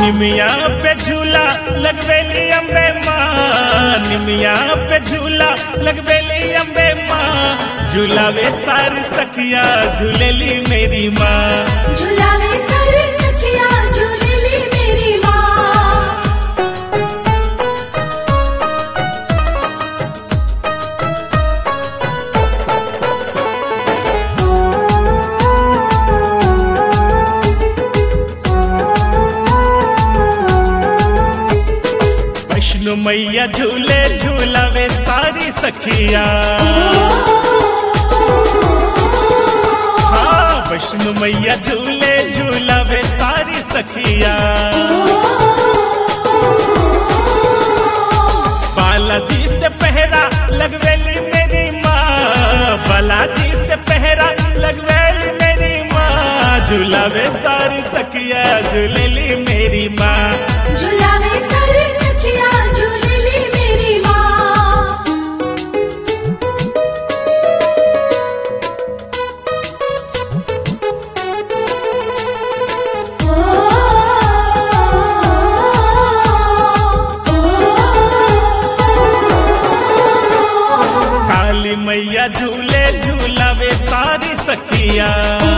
निमिया पे झूला लगवेली अम्बे माँ निमिया पे झूला लगवेली अम्बे माँ झूलावे सारी सखिया झूलेली मेरी माँ झुलावे सारी सखिया झूलेली मेरी माँ वैष्णो मैया झूले झूलावे सारी सखिया हाँ वैष्णो मैया झूले झूलावे सारी सखिया बालाजी से पहरा लगवेली मेरी माँ बालाजी से पहरा लगवेली मेरी माँ झूलावे सारी सखिया झूलेली मेरी माँ झुलावे सारी सखिया झूलेली मेरी माँ काली मैया झूले झूलावे सारी सखिया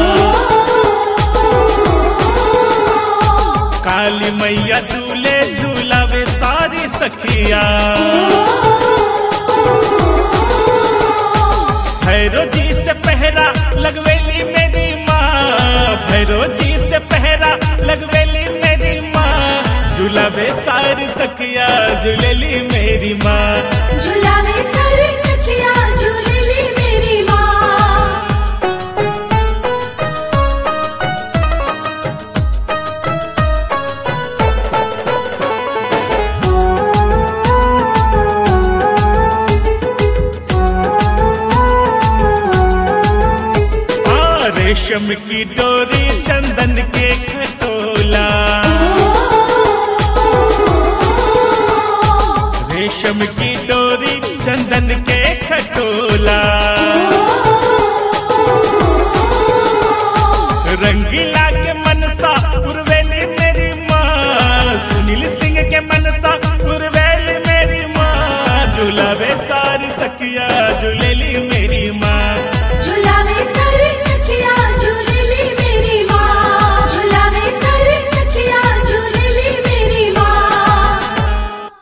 काली मैया झूले झूलावे सारी सखिया भैरो जी से पहरा लगवेली मेरी माँ भैरो जी से पहरा लगवेली मेरी माँ झूलावे सारी सखिया झूलेली मेरी माँ